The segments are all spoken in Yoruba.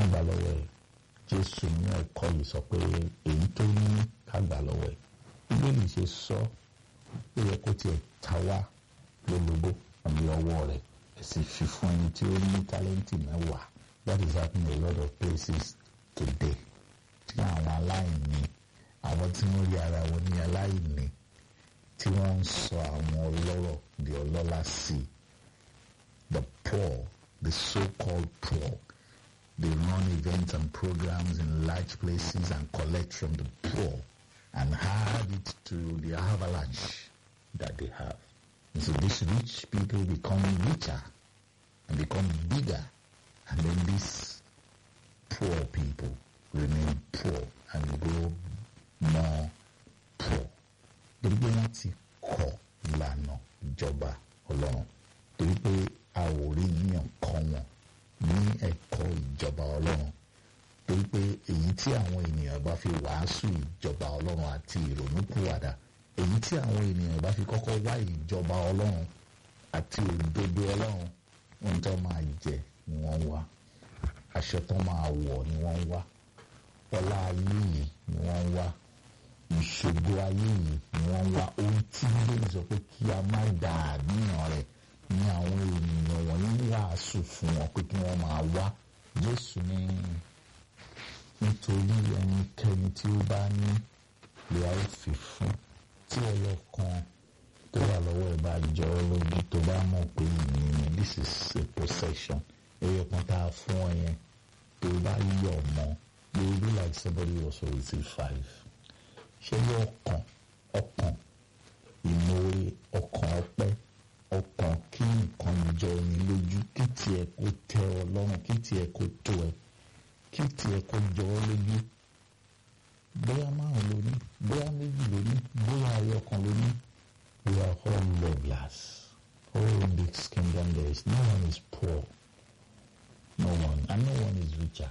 gbà lọ́wọ́ ẹ̀ jésù ní ẹ̀kọ́ yìí sọ pé èyí tó ní ká gbà lọ́wọ́ ẹ̀ bíbélì ṣe sọ ó yẹ kó tiẹ̀ ta wá lólobó àbí ọwọ́ rẹ̀ ẹ̀ sì fi fún ẹni tí ó ní tálẹ́ǹtì mẹ́wàá that is happening in a lot of places today tí àwọn aláìní àwọn tí wọ́n rí ara wọn ní aláìní tí wọ́n ń sọ àwọn ọlọ́rọ̀ di ọlọ́lá sí the poor the so-called poor they run events and programs in large places and collect from the poor and add it to the avalanche that they have. And so these rich people become richer and become bigger and then these poor people remain poor and grow more poor. Torí pé wọ́n ti kọ̀ ìlànà ìjọba ọlọ́run. Torí pé a ò rí yíyan kọ́ wọn ní ẹ̀kọ́ ìjọba ọlọ́run. Torí pé èyí tí àwọn ènìyàn bá fi wàásù ìjọba ọlọ́run àti ìrònúpìwàdà èyí tí àwọn ènìyàn bá fi kọ́kọ́ wá ìjọba ọlọ́run àti òdodo ọlọ́run ohun tó máa jẹ ni wọ́n wá aṣọ tó máa wọ̀ ni wọ́n wá ọlá ayé yìí ni wọ́n wá ìṣògo ayé yìí ni wọ́n wá ohun tí bíbélì sọ pé kí a má dà níyàn rẹ̀ ní àwọn ènìyàn wọ̀nyí wàásù fún wọn pé kí wọ́n máa wá jésù ní nítorí ẹnikẹ́ni tí ó bá ní lè á fi fún tí ẹyọ kan tó wà lọ́wọ́ ẹ̀ bá jọ ọ́ lójú tó bá mọ̀ pé ìyẹn this is a possession ẹyọ kan tá a fún ọ yẹn tó bá yọ̀ mọ́ you will be like somebody who also receive five ṣé ní ọkàn ọkàn ìmoore ọkàn ọpẹ́ ọkàn kí nǹkan jọ ní lójú kí tiẹ̀ kó tẹ́ ọ lọ́rùn kí tiẹ̀ kó tó ẹ kí tiẹ̀ kó jọ ọ́ lójú bóyá márùn ló ní bóyá méjì ló ní bóyá ayọ̀ kan ló ní we are all loveless all in this kingdom there is no one is poor no one and no one is richer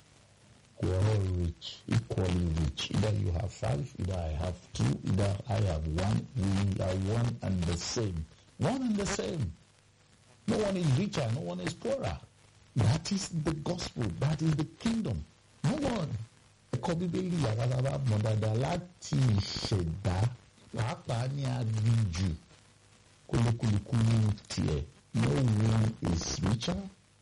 we are all rich equally rich either you have five either I have two either I have one we are one and the same one and the same no one is richer no one is poorer that is the gospel that is the kingdom no one ẹ̀kọ́ bíbélì àwàdàbà mọ̀ dáadáa láti ìṣẹ̀dá pàápàá ní aginjù kúlúkúlùkúlù tiẹ̀ no one is richer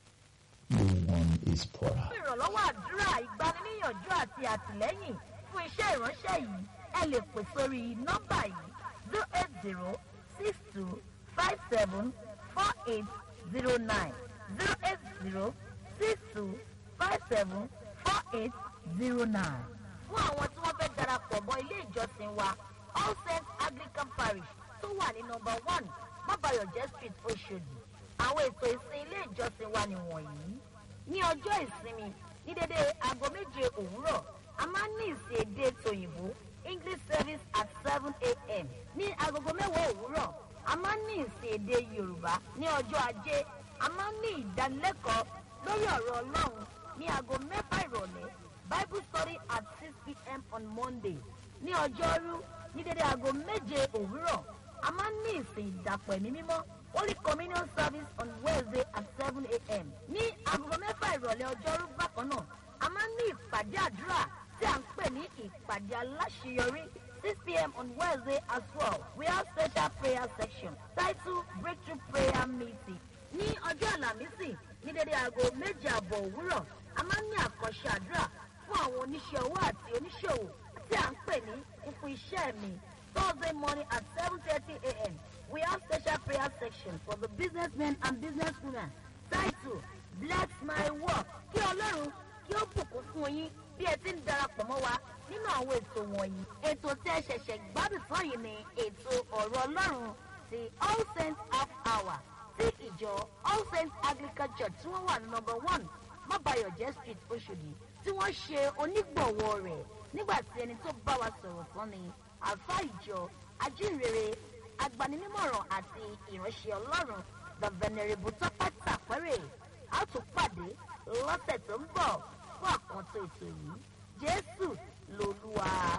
no one is poorer. fún ìrànlọ́wọ́ àdúrà ìgbaniníyànjú àti àtìlẹ́yìn fún iṣẹ́ ìránṣẹ́ yìí ẹ lè pè sórí nọ́mbà yìí zero eight zero six two five seven four eight zero nine zero eight zero six two five seven four eight zero nine. fún àwọn tí wọ́n fẹ́ darapọ̀ mọ́ ilé ìjọsìn wa all saints anglican parish tó wà ní nọmba one mabayọ̀jẹ́ street oṣòdì àwọn ètò ìsìn ilé ìjọsìn wa nìwọ̀nyí ní ọjọ́ ìsinmi ní dédé aago méje òwúrọ̀ a máa ń ní ìsìn èdè tòyìnbó english service at seven a.m. ní agogo mẹ́wàá òwúrọ̀ a máa ń ní ìsìn èdè yorùbá ní ọjọ́ ajé a máa ń ní ìdánilẹ́kọ̀ọ́ lórí ọ̀rọ̀ ọlọ́run ní aago mẹ́fà ìrọ̀lẹ́ bible study at six pm on monday ní ọjọ́rú ní dédé aago méje òwúrọ̀ a máa ń ní ìsìn ìdàpọ̀ ẹ̀mí mímọ́ holy communion service on wednesday at seven a.m. ní agogo mẹ́fà ìrọ̀lẹ́ ọjọ́rú bákan náà a máa ń ní ìpàdé àdúrà tí à ń pè ní ìpàdé aláṣeyọrí six pm on wednesday as well we have special prayer section titled breakthrough prayer meeting ní ọjọ́ àlàmísì ní dédé aago méje àbọ̀ òwúrọ̀ a máa ń ní àkànṣe àdúrà fún àwọn oníṣẹ́ owó àti oníṣòwò tí à ń pè ní fífún iṣẹ́ mi thursday morning at seven thirty a.m. we have special prayer section for the businessmen and businesswomen titled bless my work kí ọlọ́run kí ó bùkún fún yín bí ẹ ti ń darapọ̀ mọ́ wa nínú àwọn ètò wọ̀nyí ètò tí ẹ ṣẹ̀ṣẹ̀ gbádùn tán yìí ni ètò ọ̀rọ̀ ọlọ́run ti all saints half hour tí ìjọ all saints anglican church tí wọ́n wà ní number one mabayọ̀jẹ́ street oṣòdì tí wọ́n ṣe onígbọ̀wọ́ rẹ̀ nígbà tí ẹni tó bá wa sọ̀rọ̀ tán ni àfa ìjọ ajínrere agbaninímọ̀ràn àti ìránṣẹ́ ọlọ́run the venerable tọ́pẹ́ tàpẹ́rẹ́ a tún pàdé lọ́sẹ̀ tó ń bọ̀ fún àkànṣe ètò yìí jésù lolúwa.